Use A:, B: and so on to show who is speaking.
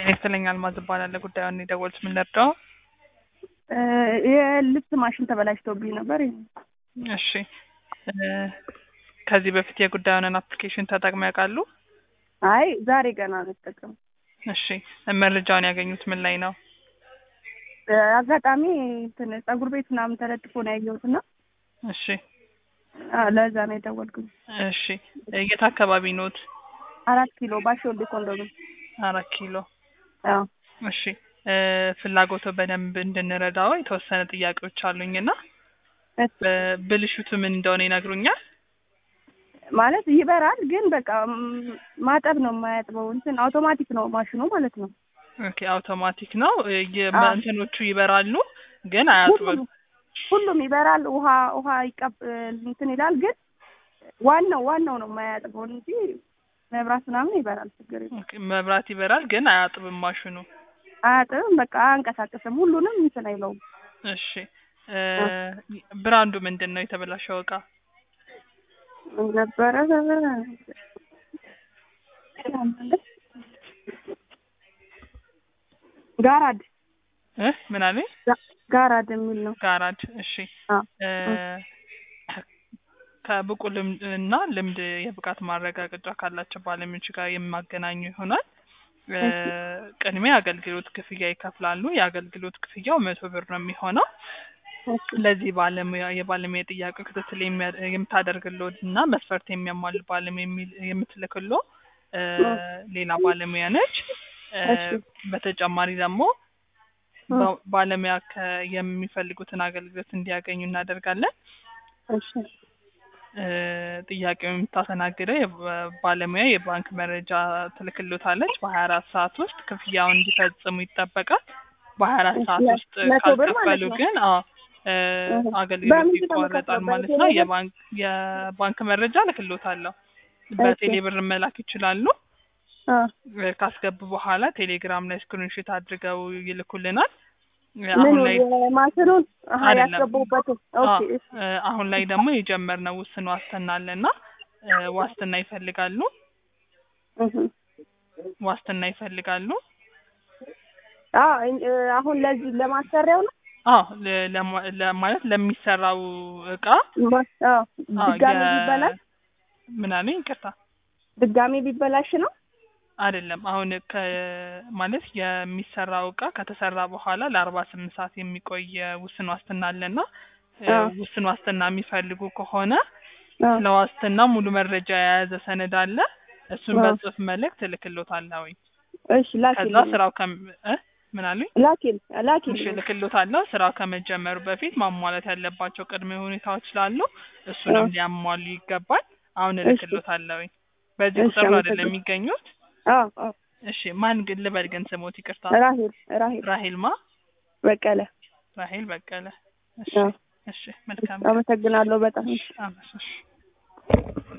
A: ጤና ይስጥልኝ አልማዝ እባላለሁ። ጉዳዩን የደወሉት ምን ልርዳው?
B: የልብስ ማሽን ተበላሽቶብኝ ነበር።
A: እሺ እ ከዚህ በፊት የጉዳዩንን አፕሊኬሽን ተጠቅመው ያውቃሉ?
B: አይ ዛሬ ገና ነው የተጠቀሙ።
A: እሺ መረጃውን ያገኙት ምን ላይ ነው?
B: አጋጣሚ እንትን ፀጉር ቤት ምናምን ተለጥፎ ነው ያየሁት እና
A: እሺ
B: አ፣ ለዛ ነው የደወልኩኝ።
A: እሺ የት አካባቢ ኖት?
B: አራት ኪሎ ባሾልዴ ኮንዶሚኒየም።
A: አራት ኪሎ
B: አዎ
A: እሺ እ ፍላጎቶ በደንብ እንድንረዳው የተወሰነ ጥያቄዎች አሉኝ እና
B: እስ-
A: ብ- ብልሽቱ ምን እንደሆነ ይነግሩኛል?
B: ማለት ይበራል፣ ግን በቃ ም- ማጠብ ነው የማያጥበው። እንትን አውቶማቲክ ነው ማሽኑ ማለት ነው።
A: ኦኬ አውቶማቲክ ነው። እ የ-
B: አዎ።
A: እንትኖቹ ይበራሉ ግን አያጥብም።
B: ሁሉም ሁሉም ይበራል። ውሃ ውሃ ይቀብ እንትን ይላል፣ ግን ዋናው ዋናው ነው የማያጥበው እንጂ መብራት ምናምን ይበራል፣ ችግር የለም።
A: ኦኬ መብራት ይበራል ግን አያጥብም ማሽኑ።
B: አያጥብም፣ በቃ አያንቀሳቅስም። ሁሉንም እንትን አይለውም።
A: እሺ እ ብራንዱ ምንድን ነው የተበላሸው እቃ?
B: ነበረ ጋራድ
A: እ ምን አለኝ?
B: ጋ- ጋራድ የሚል ነው።
A: ጋራጅ። እሺ
B: አዎ።
A: እ ከብቁ ልምድ እና ልምድ የብቃት ማረጋገጫ ካላቸው ባለሙያዎች ጋር የማገናኙ ይሆናል። እ ቅድሚያ አገልግሎት ክፍያ ይከፍላሉ። የአገልግሎት ክፍያው መቶ ብር ነው የሚሆነው። ለዚህ ባለሙያ የባለሙያ ጥያቄ ክትትል የሚያ- የምታደርግልዎት እና መስፈርት የሚያሟሉ ባለሙያ የሚል- የምትልክሎ እ ሌላ ባለሙያ ነች። እ
B: እሺ።
A: በተጨማሪ ደግሞ ba- ባለሙያ ከ- የሚፈልጉትን አገልግሎት እንዲያገኙ እናደርጋለን።
B: እሺ
A: እ ጥያቄውን የምታስተናግደው የባ- ባለሙያ የባንክ መረጃ ትልክሎታለች። በሀያ አራት ሰዓት ውስጥ ክፍያውን እንዲፈጽሙ ይጠበቃል። በሀያ አራት
B: እሺ፣
A: ሰዓት
B: ለ-
A: ውስጥ
B: መቶ ብር ማለት
A: ካልከፈሉ
B: ነው።
A: ግን አዎ እ
B: እህ።
A: አገልግሎት
B: በምንድን ነው
A: ይቋረጣል
B: የምከፍለው?
A: ማለት ነው።
B: በቴሌብር?
A: የባንክ የባንክ መረጃ ልክሎታለሁ። በቴሌ ብር መላክ ይችላሉ።
B: አ፣
A: እ ካስገቡ በኋላ ቴሌግራም ላይ ስክሪንሾት አድርገው ይልኩልናል። እ አሁን
B: ምኑ
A: ላይ
B: የማሽኑን አሀ
A: አይደለም።
B: ያስገቡበትን
A: አዎ፣
B: ኦኬ
A: እ አሁን ላይ ደግሞ የጀመርነው ውስን ዋስትና አለና እ ዋስትና ይፈልጋሉ።
B: እህ።
A: ዋስትና ይፈልጋሉ።
B: አ እ፣ አሁን ለዚህ ለማሰሪያው ነው
A: አዎ ለ- ለማ- ለ- ማለት ለሚሰራው እቃ
B: ማ- አዎ
A: አዎ፣
B: ድጋሚ
A: የ-
B: ቢበላሽ
A: ምን አለኝ? ይቅርታ
B: ድጋሚ ቢበላሽ ነው
A: አይደለም። አሁን ከ ማለት የሚሰራው እቃ ከተሰራ በኋላ ለአርባ ስምንት ሰዓት የሚቆይ ውስን ዋስትና አለና እ
B: አዎ።
A: ውስን ዋስትና የሚፈልጉ ከሆነ
B: አ፣
A: ስለ ዋስትና ሙሉ መረጃ የያዘ ሰነድ አለ። እሱን
B: አዎ።
A: በጽሁፍ መልእክት እልክሎታለሁ።
B: እሺ ላኪል
A: ከዛ ስራው ከም እ ምን አሉኝ?
B: ላኪል ላኪል
A: እሺ እልክሎታለሁ። ስራው ከመጀመሩ በፊት ማሟላት ያለባቸው ቅድመ ሁኔታዎች ስላሉ እሱንም
B: አዎ።
A: ሊያሟሉ ይገባል። አሁን
B: እሺ።
A: እልክሎታለሁ። በዚህ
B: እሺ፣
A: ቁጥር ነው አይደለም
B: አመሰግናለሁ።
A: የሚገኙት?
B: አዎ አዎ
A: እሺ ማን ግን ልበል ግን ስሞት ይቅርታ።
B: ራሂል ራሂል
A: ራሄል ማ
B: በቀለ
A: ራሄል በቀለ። እሺ
B: አዎ።
A: እሺ መልካም
B: አመሰግናለሁ በጣም
A: እሺ አመሰግናለሁ።